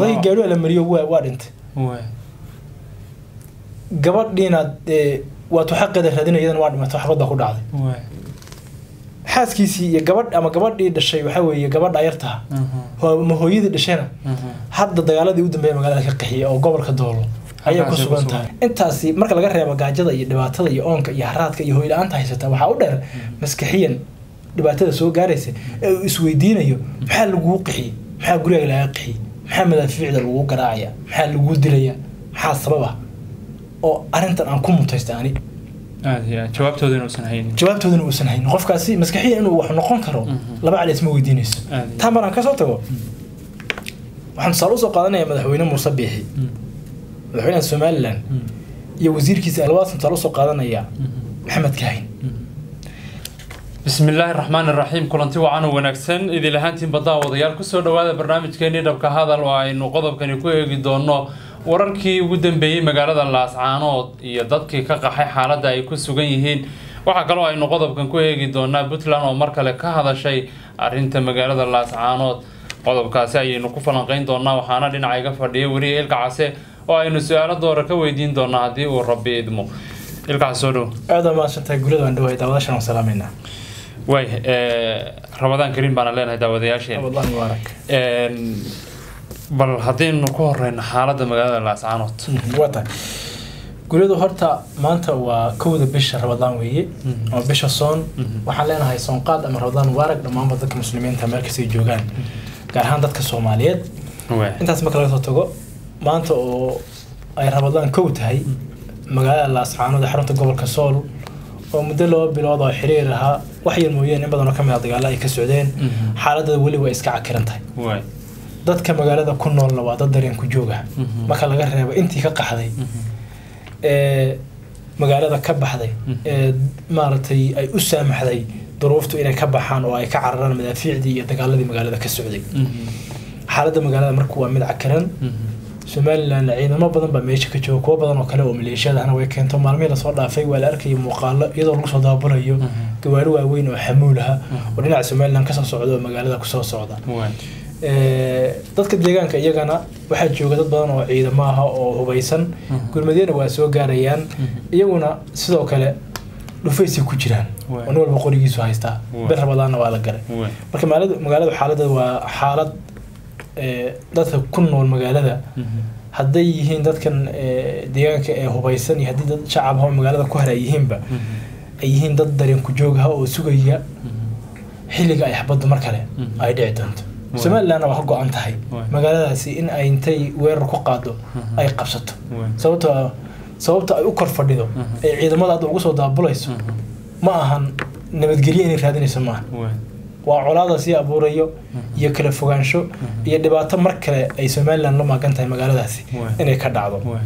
dadkii gaadhiga la mariyo waa waa dhintay waay gabadhiina dee waatu xaqeeda raadinayadana waa dhimatay xabadda ku dhacday waay xaaskiisii iyo gabadh ama gabadhii dhashay waxaa weeye gabadha yartaha Mhm. ma hooyadii dhashayna Mhm. hadda dagaaladii u dambeeya magaalada ka qaxiyay oo gobolka doolo ayay ku Halkaasay ku sugan tahay intaasi marka laga reebo gaajada iyo dhibaatada iyo oonka iyo haraadka iyo hoyla-aanta haysata waxaa u dheer maskaxiyan dhibaatada soo gaaraysa ee uu isweydiinayo maxaa laguu qixiyey maxaa gurigaaga lagaa qixiyey maxaa madaafiicda laguu garaacaya maxaa laguu dilaya maxaa sababa oo arrintan aan ku mutaysta ani aad iyo aad jawaabtooda inuusan haynin jawaabtoodana uusan haynin qofkaasi maskaxiyan inuu wax noqon karo Mhm. laba cali isma weydiinayso Aad iyo taa maraan kasoo tago waxaan tusaale usoo qaadanaya madaxweyne muuse biixi Mm. madaxweynaha somalilan Mm. iyo wasiirkiisa alwaas tusaale usoo qaadanaya Mhm. maxamed kaahin bismi illaahi raxmaan iraxiim kulanti wacan oo wanaagsan idil ahaantiin baddaa wadayaal kusoo dhowaada barnaamijkeenii dhabka hadal oo aynu qodobkani ku eegi doono wararkii ugu dambeeyey magaalada laascaanood iyo dadkii ka qaxay xaaladda ay ku sugan yihiin waxaa kaloo aynu qodobkan ku eegi doonaa puntland oo mar kale ka hadashay arinta magaalada laascaanood qodobkaasi ayaynu ku falanqeyn doonaa waxaana dhinaca iga fadhiya weriye ilka case oo aynu su-aalo doora ka weydiin doonaa haddii uu rabbi idmo ilka case soo dhow aada waa mahadsantahay guriyada waan dhawahay daawadashan waan salaameynaa waay ramadaan kariim baana leenahay daawadayaasheen ramadan mubaarak Een, bal haddaynu ku horeyno xaaladda magaalada laascaanood waa tahay guriyadu horta maanta waa kowda bisha ramadaan weeye Mhm. ama bisha soon Mhm. waxaan leenahay soonqaad ama ramadaan mubaarak dhammaanba dadka muslimiinta meel kastay joogaan gaar ahaan dadka soomaaliyeed waay intaas marka laga soo tago maanta oo ay ramadaan kow tahay magaalada laascaanood ee xarunta gobolka sool oo muddo laba bilood oo xiriir ahaa wax yar mooyeen in badan oo ka mid a dagaalo ay ka socdeen Mhm. xaaladada weli way iska cakiran tahay waay dadka magaalada ku noolna waa dad dareen ku jooga Mhm. marka laga reebo intii ka qaxday ee magaalada ka baxday Mhm. ee maaragtay ay u saamaxday duruuftu inay ka baxaan oo ay ka cararaan madaafiicdii iyo dagaaladii magaalada ka socday xaaladda magaalada marka waa mid cakiran somalilan ciidamo badan baa meesha ka jooga kuwo badan oo kale oo maleeshiyadahna way keento maalmihii lasoo dhaafay waa la arkayay muuqaalo iyadoo lagu soo daabulayo gawaari waaweyn oo xamuul ah oo dhinaca somalilan kasoo socda oo magaalada kusoo socda waay Ee, dadka deegaanka iyagana waxaa jooga dad badan oo ciidamo ah oo hubeysan Mhm. gurmadyana waa soo gaarayaan iyaguna sidoo kale dhufaysay ku jiraan Waay. oo nin walba qorigiisu haystaa Waay. bir rabadaanna waa la galay waay marka magaalada magaalada xaaladda waa xaalad ee, dadka ku nool magaalada hadday yihiin dadkan ee, deegaanka ee hubeysan iyo haddii dad shacab ah oo magaalada ku haray yihiinba ay yihiin dad dareen ku joog ah oo sugaya xilliga ay xabaddu mar kale Mhm. ay dhici doonto Waay. somalilandna waa ka go-an tahay Waay. magaaladaasi in ay intay weerar ku qaado Mhm. ay qabsato waay sababto ah- sababta ay u kor fadhido Mhm. ee ciidamada hadda ugu soo daabulayso ma ahan nabadgelyo inay raadinayso maaha waay waa colaada sii abuurayo iyo kala fogaansho iyo dhibaato mar kale ay somaliland la maagan tahay magaaladaasi Waay. inay ka dhacdo waay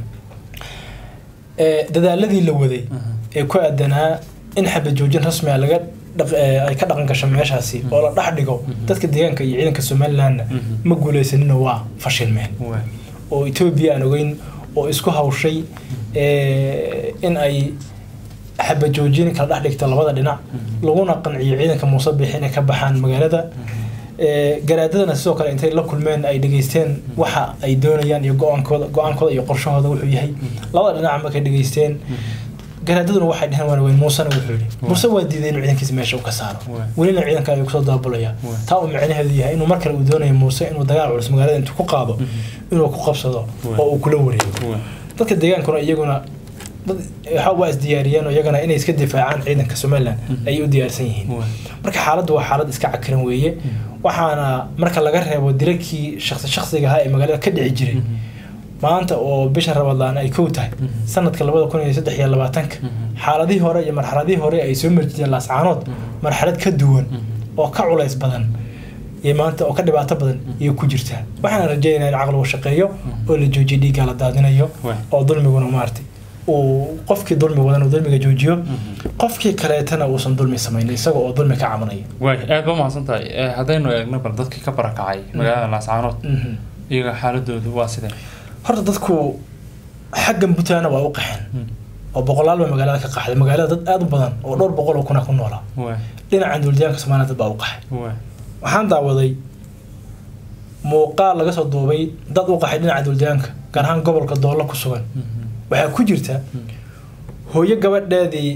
Ee, dadaaladii la waday ee ku aadanaa in xabad joojin rasmi ah laga dhaq- ee, ay ka dhaqan gasho meeshaasi oo la dhex dhigo dadka deegaanka iyo ciidanka somalilandna Mhm. ma guuleysanina waa fashilmeen waay oo etoobiya aan ogeyn oo isku hawshay ee, in ay xabad joojin kala dhex dhigto labada dhinac laguna qanciyo ciidanka muuse biixi inay ka baxaan magaalada Ee, garaadadana sidoo kale intay la kulmeen ay dhegeysteen waxa ay doonayaan iyo go-aankooda go-aankooda iyo qorshahooda wuxuu yahay labada dhinac markay dhegeysteen garaadaduna waxay dheheen waan weyn muusena wuxuu yidhi muuse waa diiday inuu ciidankiisa meesha u ka saaro Waay. welina ciidanka ayuu kusoo daabulaya Waay. taa uu micnaheedu yahay inuu mar kale uu doonayo muuse inuu dagaal culus magaalada intuu ku qaado inuu ku qabsado Waay. oo uu kula wareego waay dadka deegaankuna iyaguna dad waxa waa isdiyaariyeen oo iyagana inay iska difaacaan ciidanka somaliland ayay u diyaarsan yihiin waay marka xaaladdu waa xaalad iska cakiran weeye waxaana marka laga reebo dilalkii shaqsi shaqsiga ahaa ee magaalada ka dhici jiray maanta oo bisha rabadlaan ay kow tahay sanadka labada kun iyo saddex iyo labaatanka xaaladihii hore iyo marxaladihii hore ay soo marjiyeen laascaanood marxalad ka duwan oo ka culays badan iyo maanta oo ka dhibaato badan iyo ku jirtaa waxaan rajaynayaa in caqligu shaqeeyo oo la joojiyo dhiigga la daadinayo Waay. oo dulmiguna maartay uu qofkii dulmi wadan uu dulmiga joojiyo qofkii kaleetana uusan dulmi samayn isaga oo dulmi ka cabanaya waay aad ba mahadsan tahay Eh, haddaynu eegno bal dadkii ka barakacay magaalada laascaanood Mhm. iyaga xaaladoodu waa sidee horta dadku xaggan puntlandna waa u qaxeen oo boqolaal baa magaalada ka qaxday magaalada dad aad u badan oo dhowr boqol oo kuna ku noolaa waay dhinacan duulitaanka soomaaliya dad baa u qaxay waay waxaan daawaday muuqaal laga soo duubay dad u qaxay dhinaca duldeegaanka gaar ahaan gobolka doollo ku sugan waxaa ku jirta hooyo gabadheedii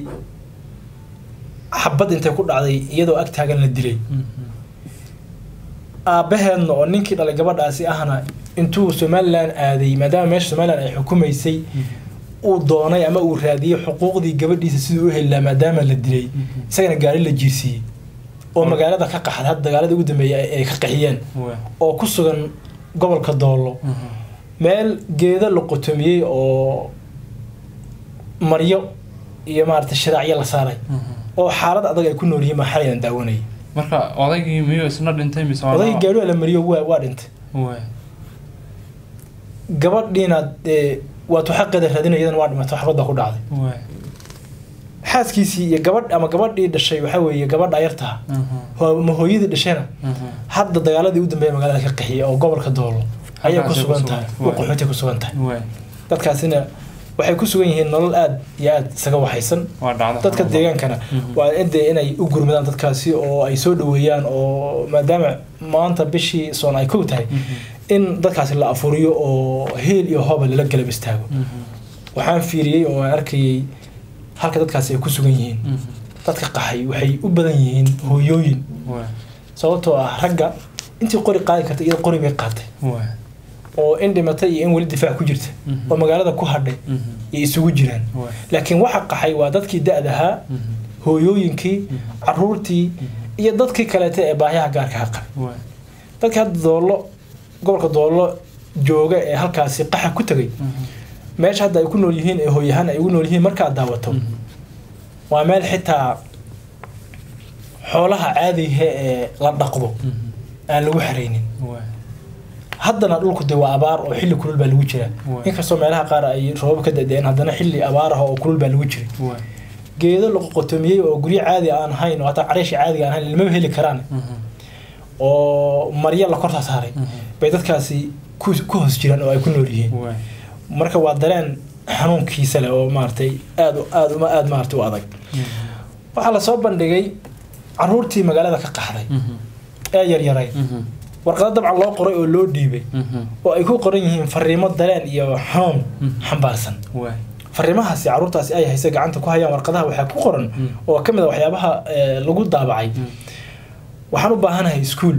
xabad intay ku dhacday iyadoo ag taagan la dilay aabbaheedna oo ninkii dhalay gabadhaasi ahna intuu somalilan aaday maadaama meesha somalilan ay xukumaysay uu doonay ama uu raadiyey xuquuqdii gabadhiisa siduu u heli lahaa maadaama la dilay isagana gaari la jiirsiiyey oo magaalada ka qaxday hadda dagaaladii ugu dambeeyay ay ka qaxiyeen oo ku sugan gobolka doollo meel geedo la qotomiyey oo maryo iyo maarata shiraacyo la saaray oo xaalad adag ay ku nool yihiin baa xalayaan daawanayay marka odaygii miyuu isna dhintay mise waa odaygii gaadhi la mariyo waa waa dhintay Waay. gabadhiina dee waatu xaqeeda raadinayadana waa dhimatay xabadda ku dhacday Waay. xaaskiisii iyo gabadh ama gabadhii dhashay waxaa weeye gabadha yartaha Mhm. ho- ma hooyadii dhashayna Mhm. hadda dagaaladii u dambeeya magaalada ka qaxiyay oo gobolka doolo ayay ku Halkaasay ku sugan sugan tahay tahay. u qaxootay ku sugan tahay Waay. dadkaasina waxay ku sugan yihiin nolol aad iyo aad isaga waxaysan waa dhacda dadka deegaankana Mhm. waa inde inay u gurmadaan dadkaasi oo ay soo dhaweeyaan oo maadaama maanta bishii soon ay kow tahay Mhm. in dadkaasi la afuriyo oo heel iyo hooba lala galab istaago Mhm. waxaan fiiriyey oo aan arkayey halka dadkaasi ay ku sugan yihiin Mhm. dadka qaxay waxay u badan yihiin hooyooyin Waay. sababtoo ah ragga intii qori qaadi karta iyada qori bay qaatay Waay. oo in dhimatay iyo in weli difaac ku jirta Mhm. oo magaalada ku hadhay Mhm. iyo isugu jiraan Waay. laakiin waxa qaxay waa dadkii da-dahaa Mhm. hooyooyinkii caruurtii iyo dadkii kaleeta ee baahiyaha gaarka ha qabay Waay. dadka hadda doollo gobolka doollo jooga ee halkaasi qaxa ku tegay Mhm. meesha hadda ay ku nool yihiin ee hooyahaan ay ugu nool yihiin markaad daawato Mhm. waa meel xitaa xoolaha caadiga ee la dhaqdo Mhm. aan lagu xaraynin Waay. haddana dhulku de waa abaar oo xilli kulul baa lagu jiraa Waay. inkastoo meelaha qaar ay roobab ka da-deen haddana xilli abaar ah oo kulul baa lagu jiray Waay. geedo la qotomiyey oo guryo caadi aan ahayn oo hataa cariishi caadiga aan ahayn ilmaba heli karaan Mhm. oo maryo la korta saaray Mhm. bay dadkaasi ku ku hoos jiraan oo ay ku nool yihiin Waay. marka waa dareen xanuunkiisa leh oo maaragtay aad aad uma aad maaragtay u adag Mhm. waxaa lasoo bandhigay caruurtii magaalada ka qaxday Mhm. ee yaryaray Mhm. warqado dabcan loo qoray oo loo dhiibay Mhm. oo ay ku qoran yihiin fariimo dareen iyo xanuun Mhm. xambaarsan Waay. fariimahaasi caruurtaasi ay haysa gacanta ku hayaan warqadaha waxaa ku qoran Mm. oo ka mid a waxyaabaha ee, lagu daabacay Mhm. waxaan u baahanahay iskuul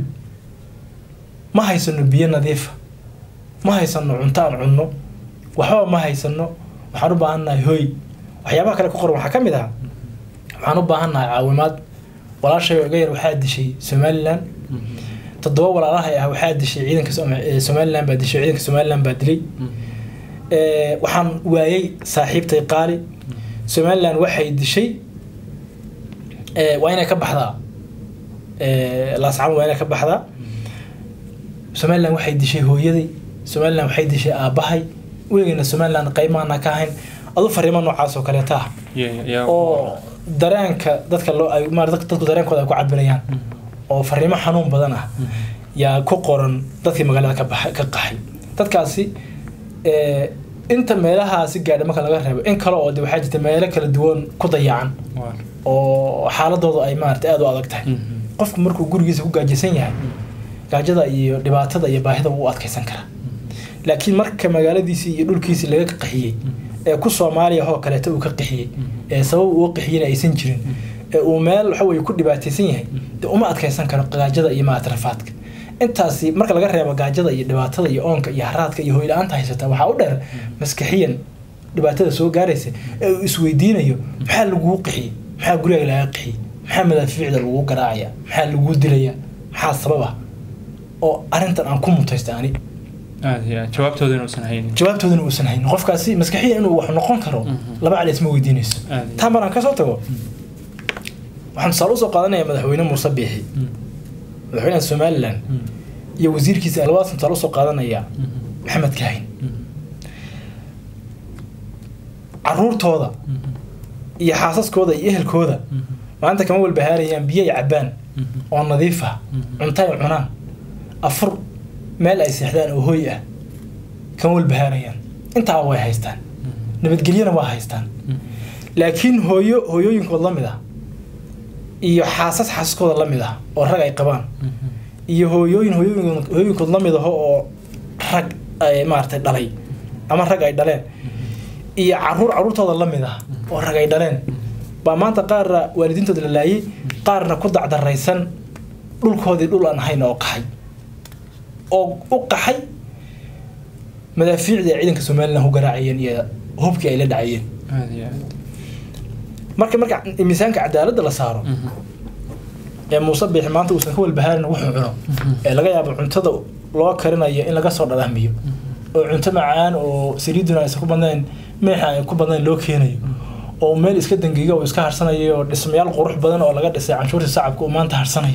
ma haysano biyo nadiifa ma haysano cunto aan cunno waxba ma haysano waxaan u baahannahay hoy waxyaabaha kale ku qoran waxaa ka mid ah waxaan u baahannahay caawimaad walaashay oo iga yar waxaa dishay somalilan Mhm. toddoba walaalahay ah waxaa dishay ciidanka Som- ee, somalilan baa dishay ciidanka somalilan baa dilay Mhm. Ee, waxaan waayay saaxiibtay qaali somalilan waxay dishay ee, waa inay ka baxdaa Ee, laascaan waa inay ka baxdaa somalilan waxay dishay hooyaday somalilan waxay dishay aabbahay weligeyna somalilan qaymaana ka ahayn adu fariimo noocaas oo kaleeta ah Yeah, yeah, yeah. oo dareenka dadka loo ay maar dadku dareenkooda ay ku cabirayaan oo fariimo xanuun badan ah Mhm. yaa ku qoran dadkii magaalada ka baxay ka qaxay dadkaasi ee, inta meelahaasi gaadha marka laga reebo in kale oo de waxaa jirta meelo kala duwan ku dayacan Waay. oo xaaladoodu ay maarata aada u adag tahay Mhm. qofku markuu gurigiisa ku gaajaysan yahay gaajada iyo dhibaatada iyo baahida wuu u adkaysan karaa laakiin marka magaaladiisii iyo dhulkiisii laga qaxiyey ee ku soomaaliya oo kaleeta uu ka qaxiyey ee sabab uu qaxiyena aysan jirin ee uu meel waxa weye ku dhibaataysan yahay dee uma adkaysan karo gaajada iyo maarata rafaadka intaasi marka laga reebo gaajada iyo dhibaatada iyo oonka iyo haraadka iyo hoyla-aanta haysata waxaa u dheer maskaxiyan dhibaatada soo gaaraysa ee uu isweydiinayo maxaa laguu qixiyey maxaa gurigaaga lagaa qixiyey maxaa madaafiicda laguu garaacaya maxaa laguu dilaya maxaa sababa oo arrintan aan ku mutaysta ani aad iyo aad jawaabtooda inuusan haynin jawaabtoodana uusan haynin qofkaasi maskaxiyan inuu wax noqon karo Mhm. laba cali isma weydiinayso Aad iyo taa maraan kasoo tago waxaan tusaale usoo qaadanaya madaxweyne muuse biixi Mhm. madaxweynaha somalilan Mhm. iyo wasiirkiisa alwaadsan tusaale usoo qaadanaya Mhm. maxamed kaahin Mhm. caruurtooda Mhm. iyo xaasaskooda iyo ehelkooda Mhm. maanta kama walbahaarayaan biyo ay cabaan Mhm. oo nadiif ah Mhm. cunto ay cunaan afur meel ay seexdaan oo hoy ah kama walbahaarayaan intaa way haystaan Mhm. nabadgelyana waa haystaan Mhm. laakiin hooyo hooyooyinkood la mid ah iyo xaasas xaasaskooda la mid ah oo rag ay qabaan Mhm. iyo hooyooyin hooyooyin hooyooyinkood la mid aho oo rag ay maaragtay dhalay ama rag ay dhaleen iyo caruur caruurtooda la mid ah oo rag ay dhaleen baa maanta qaarna waalidiintooda la laayay qaarna ku dacdaraysan dhulkoodii dhul aan ahayn oo qaxay oo u qaxay madaafiicdii ay ciidanka somalilan ku garaacayeen iyo hubkii ay la dhacayeen aad iyo aad marka marka miisaanka cadaaladda la saaro ee muuse biixi maanta uusan ka walbahaarin wuxuu cuno ee laga yaabo cuntada loo karinayo in laga soo dhadhamiyo oo cunto macaan oo saliiduna aysan ku badnayn meexa ay ku badnayn loo keenayo oo meel iska dangiga oo iska harsanayo oo dhismayaal qurux badan oo laga dhisay canshuurta shacabka uu maanta harsanayo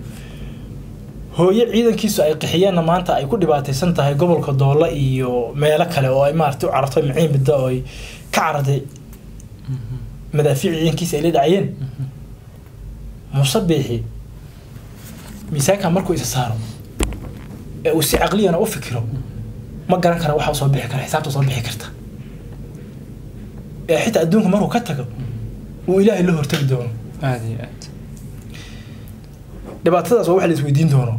hooyo ciidankiisu ay qixiyeenna maanta ay ku dhibaataysan tahay gobolka doolla iyo meelo kale oo ay maaragtay u carartay maciin midda oo ay ka carartay madaafiic ciidankiisa ay la dhacayeen muuse biixi miisaanka markuu isa saaro ee uu si caqliyana u fikiro ma garan kara waxa soo bixi kara xisaabta soo bixi karta ee xitaa adduunka markuu ka tago uu ilaahay la hortagi doono aad iyo aad dhibaatadaas waa wax la isweydiin doono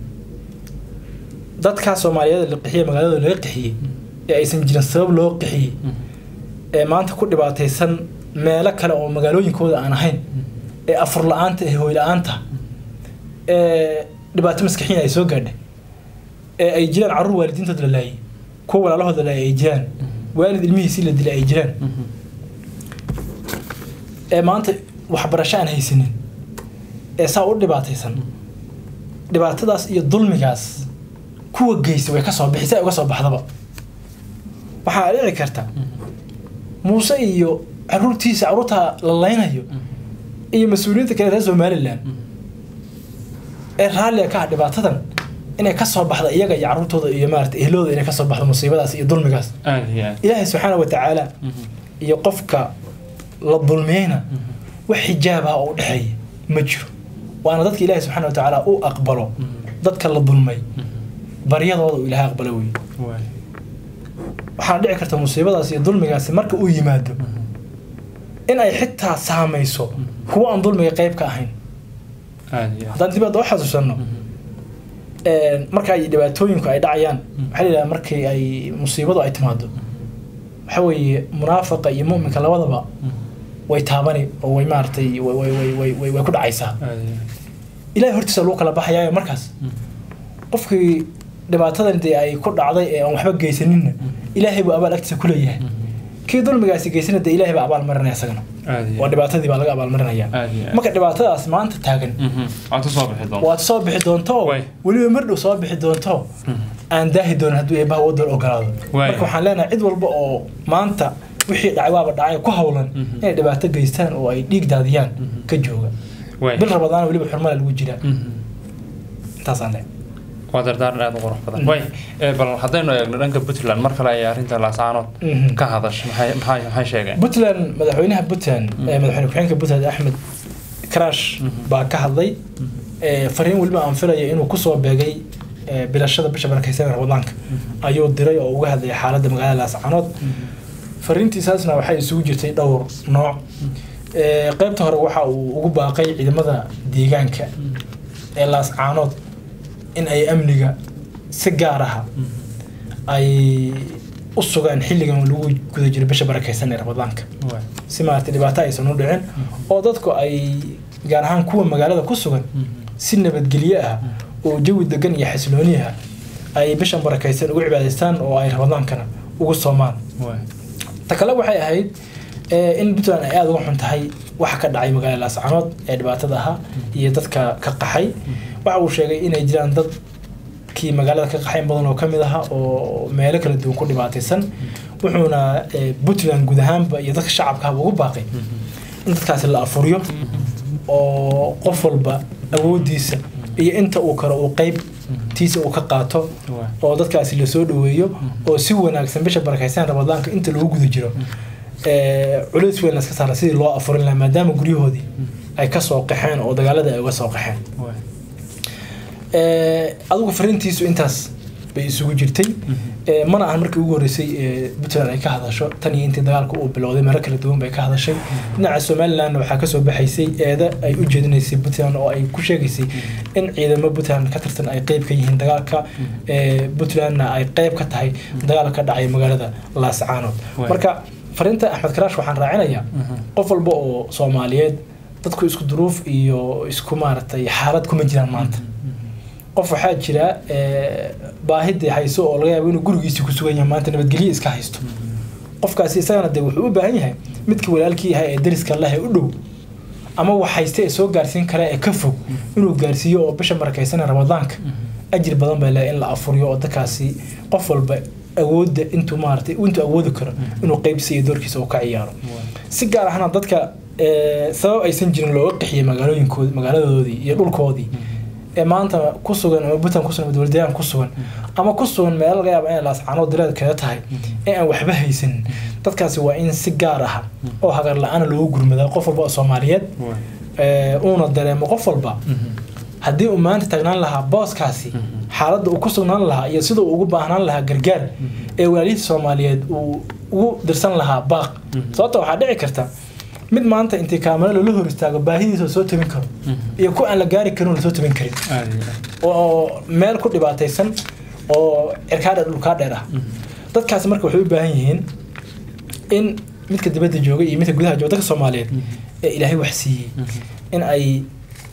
dadkaa soomaaliyeed la qixiyey magaalada laga qixiyey ee aysan jirin sabab loo qixiyey ee maanta ku dhibaataysan meelo kale oo magaalooyinkooda aan ahayn ee afur la-aanta ee hooy la-aanta ee dhibaato maskaxiin ay soo gaadhay ee ay jiraan carruur waalidiintood la laayay kuwa walaalahood la laayay ay jiraan waalid ilmihiisii la dilay ay jiraan ee maanta waxbarasho aan haysanin ee saa u dhibaataysan dhibaatadaas iyo dulmigaas kuwa geysa way ka soo bixi si ay uga soo baxdaba waxaa dhici karta muuse iyo caruurtiisa caruurta la laynayo iyo mas-uuliyiinta kale reer somalilan ee raalliga ka ah dhibaatadan inay ka soo baxda iyaga iyo caruurtooda iyo maarata ehlooda inay ka soo baxdo musiibadaas iyo dulmigaas aad iyo aad ilaahay subxaana wa tacaala iyo qofka la dulmiyeyna wax xijaab ah oo u dhexeeya ma jiro waana dadka ilaahay subxaana wa tacaala u aqbalo dadka la dulmay baryadooda uu ilaahay aqbalo wey waay waxaana dhici karta musiibadaas iyo dulmigaasi marka uu yimaado in ay xitaa saamayso kuwa aan dulmiga qayb ka ahayn aad iyo aad haddaan dib hadda u xasuusanno marka ay dhibaatooyinku ay dhacayaan waxaa la yidhaha markii ay musiibadu ay timaado waxa weeye munaafaqa iyo mu'minka labadaba way taabani oo way maaragtay way way way way way way ku dhacaysaa aad iyo aad ilahay hortiisa lagu kala baxayaayo markaas qofkii dhibaatadan dee ay ku dhacday ee aan waxba geysaninna ilaahay buu abaal agtiisa ku leeyahay kii dulmigaasi geysana dee ilaahay baa abaal marinaya isagana aad iyo waa aad dhibaatadii baa laga abaal marinaya aad iyo aad marka dhibaatadaas maanta taagan Mhm. waad ka soo bixi doontaa waad soo bixi doonto Way. weliba mar dhow soo bixi doonto aan daahi doonin hadduu eebbaha waddan ogolaado Way. marka waxaan leenahay cid walba oo maanta wixii dhacay waaba dhacay ku hawlan Mhm. inay dhibaato geystaan oo ay dhiig daadiyaan ka jooga waay bil rabadaan weliba xurmada lagu jiraa Mhm. intaasaan leeyahay waa dardaaran aad u qurux badan way ee, bal haddaynu eegno dhanka puntland mar kale ayay arrinta laasaanood Mhm. ka hadash maxay maxay maxay sheegeen puntland madaxweynaha puntland ee madaxweyne ku-xigeenka puntland axmed crash baa ka hadlay ee, fariin weliba aan filaya inuu kusoo beegay ee, bilashada bisha barakeysan ee ramadaanka ayuu diray oo uga hadlayay xaaladda magaalada laascaanood fariintiisaasna waxay isugu jirtay dhowr nooc Ee, qaybta hore waxa uu ugu baaqay ciidamada deegaanka ee laascaanood in ay amniga si gaar aha ay u sugaan xilligan lagu guda jiro bisha barakeysan ee ramadaanka Waay. si maaragtay dhibaato aysan u dhicin oo dadku ay gaar ahaan kuwa magaalada ku sugan si nabadgelyo ah oo jawi degan iyo xasilooni ah ay bishan barakeysan ugu cibaadaystaan oo ay ramadaankana ugu soomaan Waay. ta kale waxay ahayd eh, in puntland ay aada uga xun tahay waxa ka dhacay magaalada laascaanood ee dhibaatada ahaa iyo dadka ka qaxay waxa uu sheegay inay jiraan dadkii magaalada ka qaxay in badan oo kamid aha oo meelo kala duwan ku dhibaataysan wuxuuna eh, puntland guud ahaanba iyo dadka shacabkaaba ugu baaqay in dadkaasi la afuriyo oo qof walba awoodiisa iyo inta uu karo uu qeyb tiisa uu ka qaato Waay. oo dadkaasi lasoo dhaweeyo oo si wanaagsan bisha barakeysan ramadaanka inta lagu guda jiro ee, culays weyn laska saara sidii loo afurin lahaa maadaama guryahoodii ay ka soo qaxeen oo dagaalada ay uga soo qaxeen Waay. Ee, adigu fariintiisu intaas bay isugu jirtay Ee, mana ahan markii ugu horreysay ee puntland ay ka hadasho tan iyo intii dagaalka uu bilowday meelo kala duwan bay ka hadashay dhinaca somalilandna waxaa kasoo baxaysay eeda ay u jeedinaysay puntland oo ay ku sheegaysay in ciidamo puntland ka tirsan ay qeyb ka yihiin dagaalka ee puntlandna ay qeyb ka tahay dagaalka ka dhacay magaalada laascaanood Waay. marka fariinta axmed karaash waxaan raacinayaa qof walba oo soomaaliyeed dadku isku duruuf iyo isku maaragtay xaalad kuma jiraan maanta qof waxaa jira ee, baahidii hayso oo laga yaabo inuu gurigiisii ku sugan yahay maanta nabadgelyo iska haysto qofkaasi isagana dee wuxuu u baahan yahay midka walaalkii yahay ee dariska leh ee u dhow ama wax hayste ee soo gaarsiin kara ee ka fog inuu gaarsiiyo oo bisha barakaysan ee ramadaanka ajir badan baa leh in la afuriyo oo dadkaasi qof walba awoodda intuu maaragtay intuu awoodi karo inuu qeybsiisa iyo doorkiisa uu ka ciyaaro si gaar ahna dadka ee, sabab aysan jirin looga qixiyay magaalooyinkoodi magaaladoodii iyo dhulkoodii ee maanta ku sugan ama puntland ku sugan ama dowladdeegaan ku sugan ama ku sugan meel laga yaaba inay laascaanood direed kaga tahay ee aan waxba haysanin dadkaasi waa in si gaar ah oo hagar la-aana loogu gurmadaa qof walba oo soomaaliyeed ee, uuna dareemo qof walba haddii uu maanta tagnaan lahaa booskaasi xaaladda uu ku sugnaan lahaa iyo sida uu ugu baahnaan lahaa gargaar ee walaalihiisa soomaaliyeed uu ugu dirsan lahaa baaq sababta waxaa dhici karta mid maanta intii kaamalo loola hor istaago baahidiisa soo tabin karo iyo ku aan la gaari karin oo lasoo tabin karin oo meel ku dhibaataysan oo cirkaa dheer dhulkaa dheer ah dadkaasi marka waxay u baahan yihiin in midka dibadda jooga iyo midka gudaha jooga dadka soomaaliyeed ee ilaahay wax siiyey in ay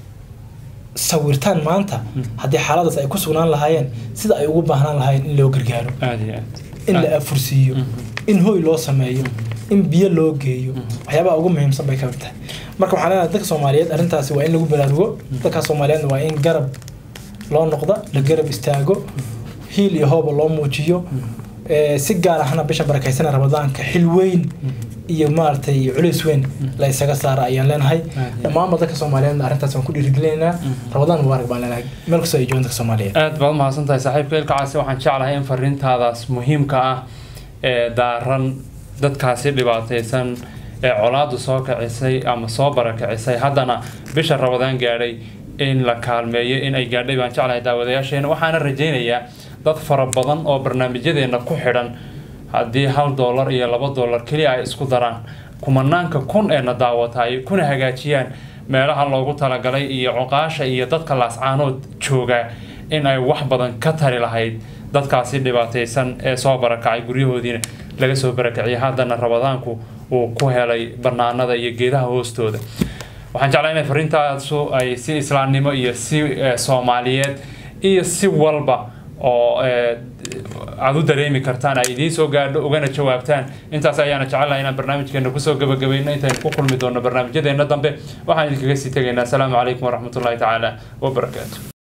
sawirtaan maanta haddii xaaladaas ay ku sugnaan lahaayeen sida ay ugu baahnaan lahaayeen in loo gargaaro aad iyo aad in la afursiiyo in hoy loo sameeyo in biyo loo geeyo waxyaabaha ugu muhiimsan bay ka mid tahay marka waxaan leenahay dadka soomaaliyeed arrintaasi waa in lagu baraarugo dadka soomaaliyeedna waa in garab loo noqda la garab istaago hiil iyo hooba loo muujiyo ee, si gaar ahna bisha barakaysana ramadaanka xil weyn iyo maaragtay culays weyn la isaga saara ayaan leenahay dhammaanba dadka soomaaliyeedna arrintaas waan ku dhiirigelinaynaa ramadaan mubaarak baan leenahay meel kastoo ay joogaan dadka soomaaliyeed aad baad umahadsan tahay saaxiibka ilkacaasi waxaan jeclahay in fariintaadaas muhiimka ah ee daaran dadkaasi dhibaataysan ee colaadu soo kicisay ama soo barakicisay haddana bisha rabadaan gaadhay in la kaalmeeyo in ay gaadhay baan jeclahay daawadayaasheena waxaana rajaynayaa dad fara badan oo barnaamijyadeena ku xidhan haddii hal doolar iyo laba doolar keliya ay isku daraan kumanaanka kun ee na daawata ay kuna hagaajiyaan meelaha loogu talagalay iyo cuqaasha iyo dadka laascaanood jooga in ay wax badan ka tari lahayd dadkaasi dhibaataysan ee soo barakacay guryahoodiina laga soo barakaciyay haddana rabadaanku uu ku helay banaanada iyo geedaha hoostooda waxaan jeclaa inay fariintaasu ay si islaamnimo iyo si eh, soomaaliyeed iyo si walba oo eh, aad u dareemi kartaan ay idiin soo gaadho ugana jawaabtaan intaas ayaana jecelnahay inaan barnaamijkeena kusoo gabagabayno intaynu ku kulmi doono barnaamijyadeena dambe waxaan idinkaga sii tegaynaa asalaamu calaykum waraxmatullaahi tacaala wabarakaatu